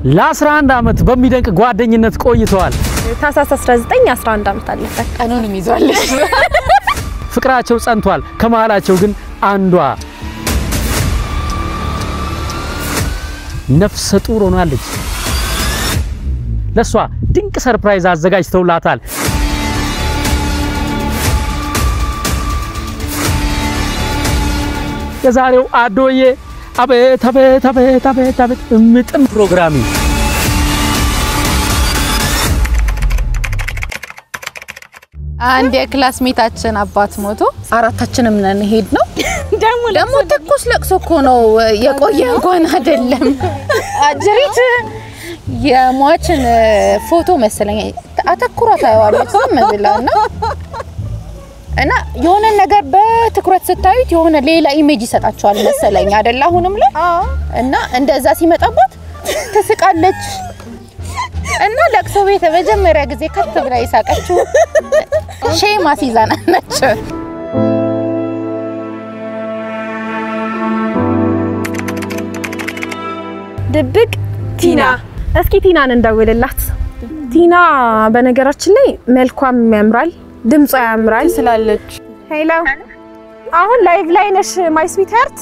ለ11 ዓመት በሚደንቅ ጓደኝነት ቆይተዋል። ታህሳስ 19 11 ዓመት አለፈ። ቀኑንም ይዟለች። ፍቅራቸው ጸንቷል። ከመሃላቸው ግን አንዷ ነፍሰ ጡር ሆናለች። ለሷ ድንቅ ሰርፕራይዝ አዘጋጅተውላታል። የዛሬው አዶዬ አቤት አቤት አቤት አቤት አቤት እምጥም ፕሮግራሚ አንድ የክላስሜታችን አባት ሞቶ አራታችንም ነን ሄድ ነው። ደግሞ ደግሞ ትኩስ ለቅሶ እኮ ነው የቆየ እንኳን አይደለም። አጀሪት የሟችን ፎቶ መሰለኝ አተኩራ ታየዋለች ዝም ብላ እና እና የሆነ ነገር በትኩረት ስታዩት የሆነ ሌላ ኢሜጅ ይሰጣቸዋል መሰለኝ አይደል? አሁንም ላይ እና እንደዛ ሲመጣባት ትስቃለች። እና ለቅሶ ቤት መጀመሪያ ጊዜ ከት ብላ የሳቀችው ሼም አስይዛና ነች። ድብቅ ቲና። እስኪ ቲናን እንደውልላት። ቲና በነገራችን ላይ መልኳም ያምራል፣ ድምጿ ያምራል ስላለች ሄሎ፣ አሁን ላይቭ ላይ ነሽ ማይ ስዊት ሀርት።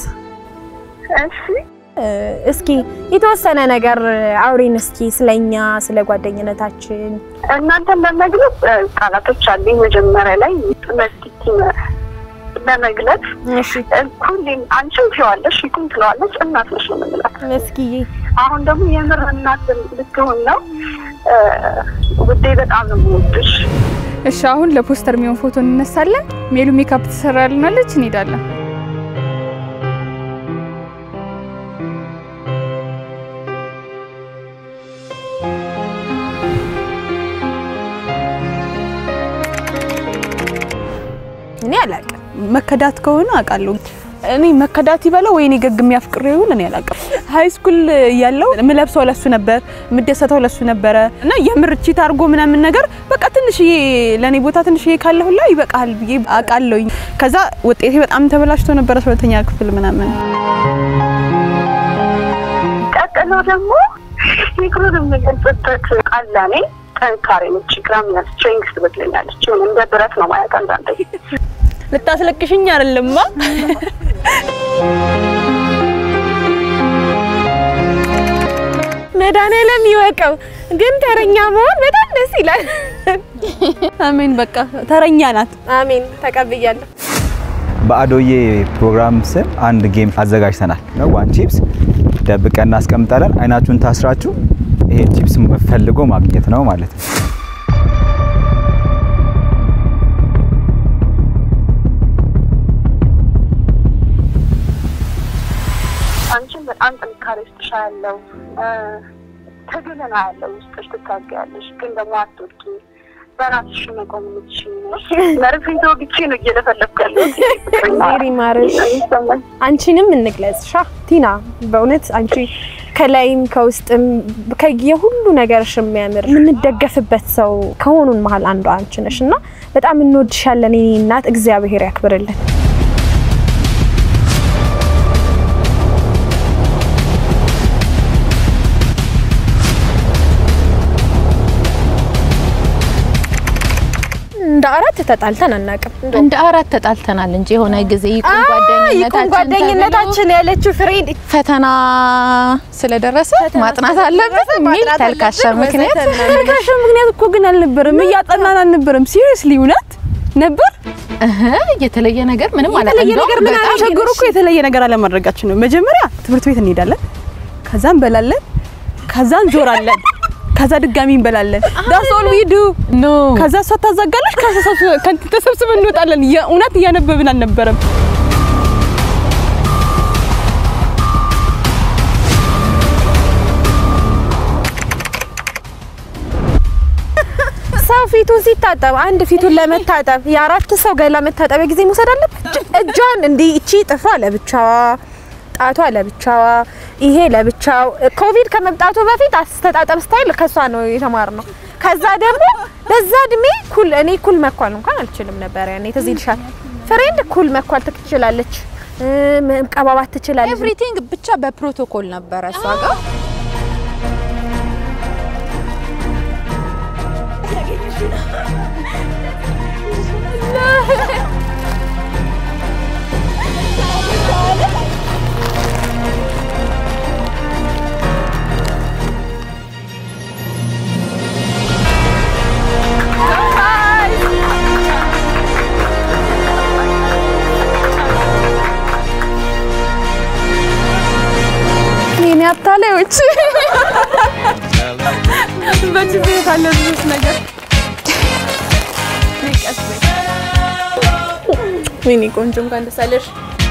እስኪ የተወሰነ ነገር አውሪን እስኪ ስለኛ ስለ ጓደኝነታችን። እናንተን ለመግለጽ ቃላቶች አሉኝ። መጀመሪያ ላይ መስኪቲ ለመግለጽ እሺ ሁሌም አንቺም ትይዋለሽ ይኩም ትለዋለች እናት ነሽ ነው የምንላት። እስኪ አሁን ደግሞ የምር እናት ልትሆን ነው። ውዴ በጣም ነው የምወድሽ። እሺ አሁን ለፖስተር የሚሆን ፎቶ እንነሳለን። ሜሉ ሜካፕ ትሰራልናለች፣ እንሄዳለን። እኔ አላውቅም። መከዳት ከሆነ አውቃለሁ። እኔ መከዳት ይበለው ወይ እኔ ገግሜ አፍቅሬው ይሁን እኔ አላውቅም። ሀይ ስኩል እያለሁ የምለብሰው ለሱ ነበር፣ የምደሰተው ለሱ ነበረ እና የምር ቺት አድርጎ ምናምን ነገር በቃ ትንሽዬ ለእኔ ቦታ ትንሽዬ ካለ ሁላ ይበቃል ብዬ አውቃለሁኝ። ከዛ ውጤቴ በጣም ተበላሽቶ ነበረ ሁለተኛ ክፍል ምናምን ቀጥሎ ደግሞ ፍቅሩን የምገልጽበት ቃል ለእኔ ጠንካሬ ነች፣ ግራም ስትሬንግስ ትበድለኛለች። ይሁን እንደ ብረት ነው ማለት አንዳንዴ ልታስለቅሽኝ አይደለማ መድኃኒዓለም ይወቀው። ግን ተረኛ መሆን በጣም ደስ ይላል። አሜን። በቃ ተረኛ ናት። አሜን ተቀብያለሁ። በአዶዬ ፕሮግራም ስም አንድ ጌም አዘጋጅተናል ነው ዋን ቺፕስ ደብቀን እናስቀምጣለን። አይናችሁን ታስራችሁ ይሄን ቺፕስ ፈልጎ ማግኘት ነው ማለት ነው። አንቺን በጣም ጥንካሬ ውስጥሽ ያለው ትግልና ያለው ውስጥሽ ትታገያለሽ፣ ግን ደግሞ አትወድቂ። በራስሽ መቆም የምትችይ ነሽ። መርፌ ተወግቼ ነው እየለፈለፍኩ ያለሁት። ሜሪ ማርሽ ይሰማኝ አንቺንም እንግለጽሻ ቲና። በእውነት አንቺ ከላይም ከውስጥም ከየሁሉ ነገርሽ የሚያምር የምንደገፍበት ሰው ከሆኑን መሀል አንዷ አንቺ ነሽ እና በጣም እንወድሻለን የኔ እናት። እግዚአብሔር ያክብርልን። እንደ አራት ተጣልተን አናውቅም። እንደ አራት ተጣልተናል እንጂ የሆነ ጊዜ ይቁም ይቁም ጓደኝነታችን ጓደኝነታችን ያለችው ፍሬንድ ተብሎ ፈተና ስለደረሰ ማጥናት አለበት የሚል ተልካሻ ምክንያት ተልካሻ ምክንያት እኮ ግን አልነበረም። እያጠናን አልነበረም። ሲሪየስሊ እውነት ነበር። እህ የተለየ ነገር ምንም አላ የተለየ ነገር ምን አለ? ችግሩ እኮ የተለየ ነገር አለማድረጋችን ነው። መጀመሪያ ትምህርት ቤት እንሄዳለን፣ ከዛ እንበላለን፣ ከዛ እንዞራለን፣ ከዛ ድጋሚ እንበላለን። ዳስ ኦል ዊ ዱ ኖ ከዛ እሷ ታዛጋለች፣ ከዛ ተሰብስበን እንወጣለን። የእውነት እያነበብን አልነበረም። ሰው ፊቱን ሲታጠብ አንድ ፊቱን ለመታጠብ የአራት ሰው ገላ መታጠቢያ ጊዜ መውሰድ አለበት። እጇን እንዲህ እቺ ጥፍሯ ለብቻዋ፣ ጣቷ ለብቻዋ፣ ይሄ ለብቻው። ኮቪድ ከመምጣቱ በፊት አስተጣጠብ ስታይል ከሷ ነው የተማርነው። ከዛ ደግሞ በዛ እድሜ ኩል እኔ ኩል መኳል እንኳን አልችልም ነበር ያኔ ትዝ ይልሻል። ፍሬንድ ኩል መኳል ትችላለች፣ መቀባባት ትችላለች። ኤቭሪቲንግ ብቻ በፕሮቶኮል ነበረ እሷ ጋር ሁላችን ቤት አለ ብዙ ነገር ወይኔ ቆንጆ እንኳን ደስ አለሽ።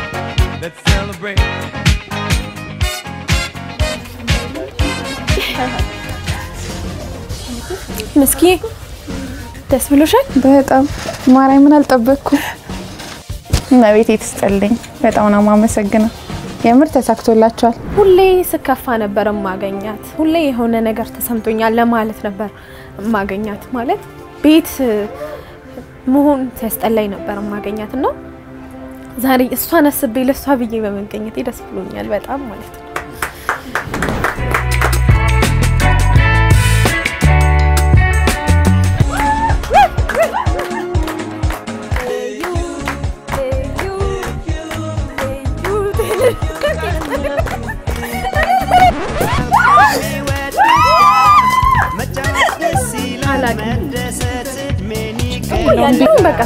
ምስኪ ደስ ብሎሻል? በጣም ማርያምን አልጠበቅኩም። እመቤቴ ትስጠልኝ። በጣም ነው የማመሰግነው። የምር ተሳክቶላችኋል። ሁሌ ስከፋ ነበር ማገኛት። ሁሌ የሆነ ነገር ተሰምቶኛል ለማለት ነበር ማገኛት። ማለት ቤት መሆን ሲያስጠላኝ ነበር ማገኛት እና ዛሬ እሷን አስቤ ለእሷ ብዬ በመገኘቴ ደስ ብሎኛል በጣም ማለት ነው። ያለው በቃ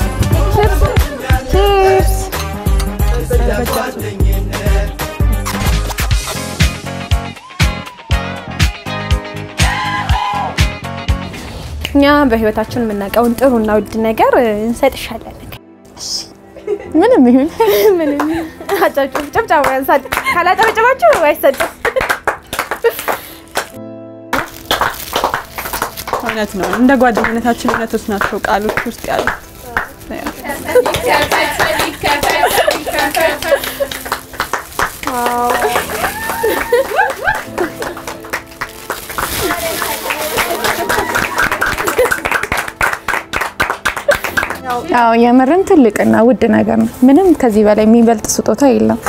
ቺፕስ እኛ በህይወታችን የምናውቀውን ጥሩና ውድ ነገር እንሰጥሻለን። ምንም ይሁን ምንም አጨብጭቡ፣ ጭብጨባ ያንሳል። ካላጨበጨባችሁ አይሰጥም። እውነት ነው። እንደ ጓደኝነታችን እውነቶች ናቸው ቃሎች ውስጥ ያሉት። አዎ የምርን ትልቅና ውድ ነገር ነው። ምንም ከዚህ በላይ የሚበልጥ ስጦታ የለም።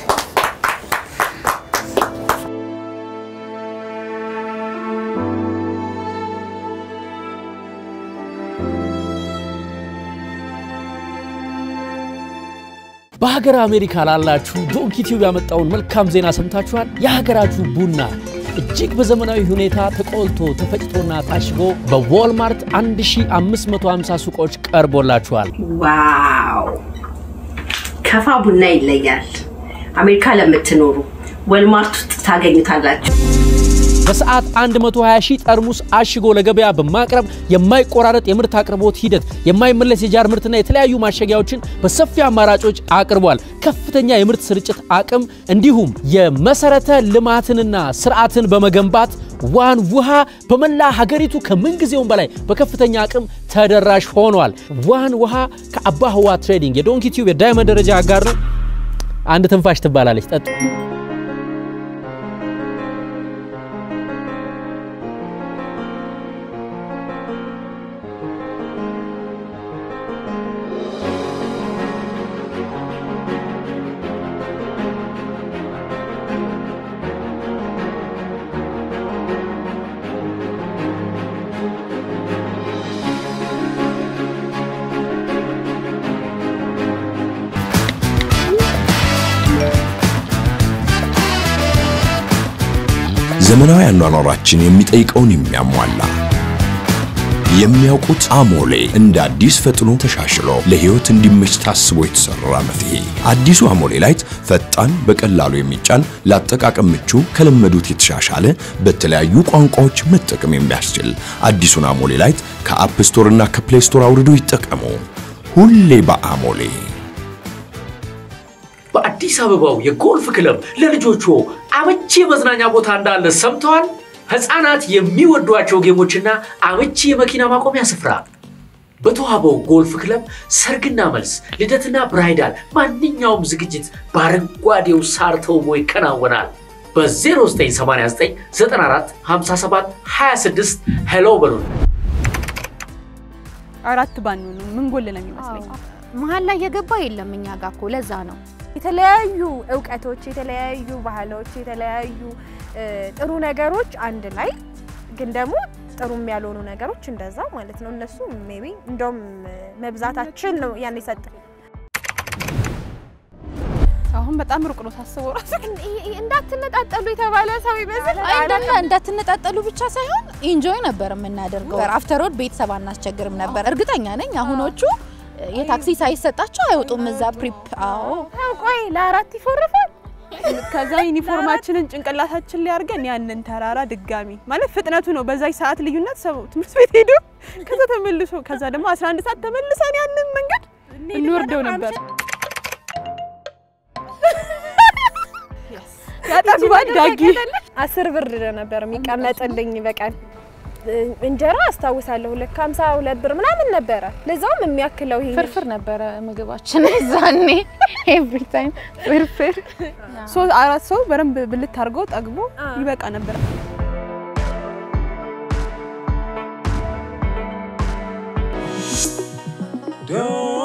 በሀገር አሜሪካ ላላችሁ ዶንኪ ቲዩብ ያመጣውን መልካም ዜና ሰምታችኋል። የሀገራችሁ ቡና እጅግ በዘመናዊ ሁኔታ ተቆልቶ ተፈጭቶና ታሽጎ በዎልማርት 1550 ሱቆች ቀርቦላችኋል። ዋው ከፋ ቡና ይለያል። አሜሪካ ለምትኖሩ ወልማርት ውስጥ ታገኙታላችሁ። በሰዓት 120 ሺህ ጠርሙስ አሽጎ ለገበያ በማቅረብ የማይቆራረጥ የምርት አቅርቦት ሂደት፣ የማይመለስ የጃር ምርትና የተለያዩ ማሸጊያዎችን በሰፊ አማራጮች አቅርቧል። ከፍተኛ የምርት ስርጭት አቅም እንዲሁም የመሰረተ ልማትንና ስርዓትን በመገንባት ዋን ውሃ በመላ ሀገሪቱ ከምንጊዜውም በላይ በከፍተኛ አቅም ተደራሽ ሆኗል። ዋን ውሃ ከአባ ህዋ ትሬዲንግ የዶንኪ ቲዩብ የዳይመንድ ደረጃ አጋር ነው። አንድ ትንፋሽ ትባላለች። ጠጡ። ዘመናዊ አኗኗራችን የሚጠይቀውን የሚያሟላ የሚያውቁት አሞሌ እንደ አዲስ ፈጥኖ ተሻሽሎ ለህይወት እንዲመች ታስቦ የተሰራ መፍትሄ። አዲሱ አሞሌ ላይት ፈጣን፣ በቀላሉ የሚጫን ለአጠቃቀም ምቹ፣ ከለመዱት የተሻሻለ በተለያዩ ቋንቋዎች መጠቀም የሚያስችል አዲሱን አሞሌ ላይት ከአፕ ስቶር እና ከፕሌይ ስቶር አውርዶ ይጠቀሙ። ሁሌ በአሞሌ በአዲስ አበባው የጎልፍ ክለብ ለልጆቹ አመቺ የመዝናኛ ቦታ እንዳለ ሰምተዋል? ህፃናት የሚወዷቸው ጌሞችና አመቺ የመኪና ማቆሚያ ስፍራ በተዋበው ጎልፍ ክለብ ሰርግና መልስ፣ ልደትና ብራይዳል፣ ማንኛውም ዝግጅት በአረንጓዴው ሳር ተውቦ ይከናወናል። በ0989 94 57 26 ሄሎ በሉን። አራት ባንሆኑ ምን ጎል ነው የሚመስለኝ? መሀል ላይ የገባ የለም እኛ ጋር እኮ ለዛ ነው የተለያዩ እውቀቶች፣ የተለያዩ ባህሎች፣ የተለያዩ ጥሩ ነገሮች አንድ ላይ ግን ደግሞ ጥሩም ያልሆኑ ነገሮች እንደዛ ማለት ነው። እነሱ ሜቢ እንደውም መብዛታችን ነው ያን የሰጠ አሁን በጣም ሩቅ ነው ሳስበው ራሱ እንዳትነጣጠሉ የተባለ ሰው ይመስል አይደለ እንዳትነጣጠሉ ብቻ ሳይሆን ኢንጆይ ነበር የምናደርገው። አፍተር ኦል ቤተሰብ አናስቸግርም ነበር። እርግጠኛ ነኝ አሁኖቹ የታክሲ ሳይሰጣቸው አይወጡም እዛ ፕሪፕ። አዎ ቆይ ለአራት ይፎርፋል ከዛ ዩኒፎርማችንን ጭንቅላታችን ላይ አድርገን ያንን ተራራ ድጋሚ ማለት ፍጥነቱ ነው። በዛች ሰዓት ልዩነት ሰው ትምህርት ቤት ሄዶ ከዛ ተመልሶ ከዛ ደግሞ 11 ሰዓት ተመልሰን ያንን መንገድ እንወርደው ነበር። ያጠግባል ዳጊ አስር ብር ነበር የሚቀመጥልኝ በቀን እንጀራ አስታውሳለሁ። ሁለት ከሀምሳ ሁለት ብር ምናምን ነበረ። ለዛውም የሚያክለው ይሄ ፍርፍር ነበረ ምግባችን ዛኔ ኤቭሪ ታይም ፍርፍር። ሶስት አራት ሰው በደንብ ብልት አድርጎ ጠግቦ ይበቃ ነበር። Don't